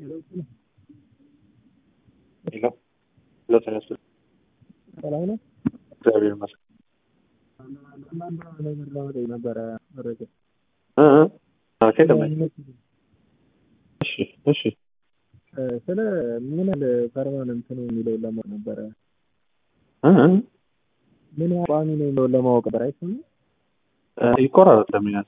ሄሎ ሄሎ ተነሱ። ሰላም ነው። እግዚአብሔር ይመስገን። አንዳንድ ነገር ለመጠየቅ ነበረ መረጃ እ እ ኦኬ ደማኝ እሺ እሺ ስለ ምን ያህል ፐርማነንት ነው የሚለውን ለማወቅ ነበረ። እ እ ምን ያህል ቋሚ ነው የሚለውን ለማወቅ ነበር። አይሰማም? እ ይቆራረጥ ለሚያዝ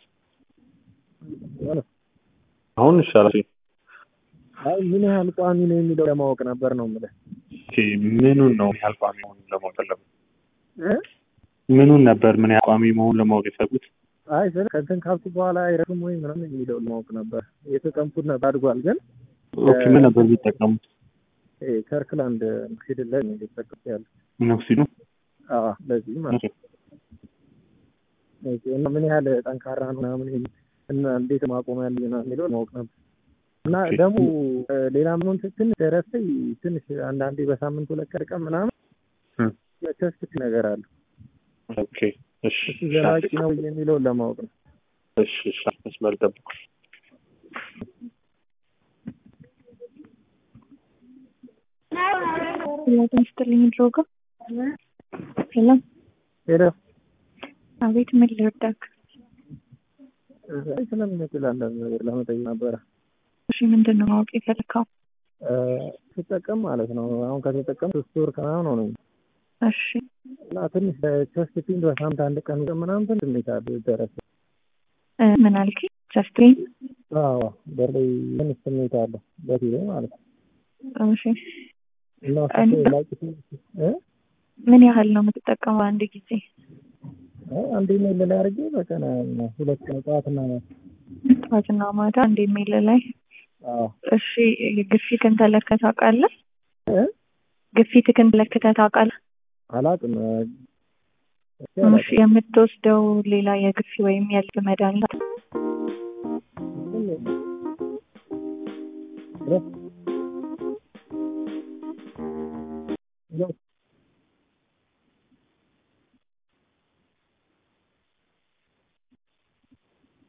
አሁን ይሻላል። አይ ምን ያህል ቋሚ ነው የሚለው ለማወቅ ነበር ነው የምልህ። ኦኬ ምኑን ነው ምን ያህል ቋሚ መሆኑን ለማወቅ ፈለጉ? እ? ምኑን ነበር ምን ያህል ቋሚ መሆኑን ለማወቅ የፈለጉት? አይ ስለ ከእንትን ካልኩ በኋላ አይረግም ወይ ምናምን የሚለውን ለማወቅ ነበር። የተጠቀምኩት ነበር አድጓል፣ ግን ኦኬ ምን ነበር የሚጠቀሙት? ይሄ ከርክላንድ ፊድል ላይ ነው እየተጠቀምኩ ያለው። ሚኖክሲዱ አዎ ለዚህ ማለት ነው። ኦኬ፣ እና ምን ያህል ጠንካራ ነው ምናምን ይሄ እና እንዴት ማቆም ያለ የሚለውን ማወቅ ነበር። እና ኦኬ። ደግሞ እ፣ ሌላ ምንም ትንሽ ረስተኝ ትንሽ አንዳንዴ በሳምንት ሁለት ቀን ቀን ምናምን እ። ቸስት ነገር አለ ኦኬ እሺ እሱ ዘላቂ ነው የሚለውን ለማወቅ ነው። እሺ እሺ መስመር ጠብቁ። ጥያቄ ይስጥልኝ ድሮጋ ሄሎ ሄሎ አቤት ምን ልርዳክ አይ ስለሚመስል አንዳንድ ነገር ለመጠየቅ ነበረ። እሺ ምንድን ነው ማወቅ የፈለግከው እ፣ ስጠቀም ማለት ነው አሁን ከተጠቀም ሶስት ወር ከምናምን ሆነኝ እሺ እና ትንሽ በቸስት ፔን በሳምንት አንድ ቀን ምናምን ትንሽ ስሜት አለ ደረሰ። እ፣ ምን አልከኝ ጀስትሪን አዎ በላይ ትንሽ ስሜት አለ በፊት ማለት ነው እሺ እና እና- እሱ ላቂ እ ምን ያህል ነው የምትጠቀመው አንድ ጊዜ አንድ ኢሜል ላይ አድርጌ በቀን ሁለት ቀን ጠዋትና ማታ። ጠዋትና ማታ አንድ ኢሜል ላይ አዎ እሺ ግፊትን ተለክተህ ታውቃለህ እ? ግፊትህን ተለክተህ ታውቃለህ አላውቅም እ፣ እስኪ እሺ አላውቅም። የምትወስደው ሌላ የግፊ ወይም የልብ መድኃኒት ሄሎ ሄሎ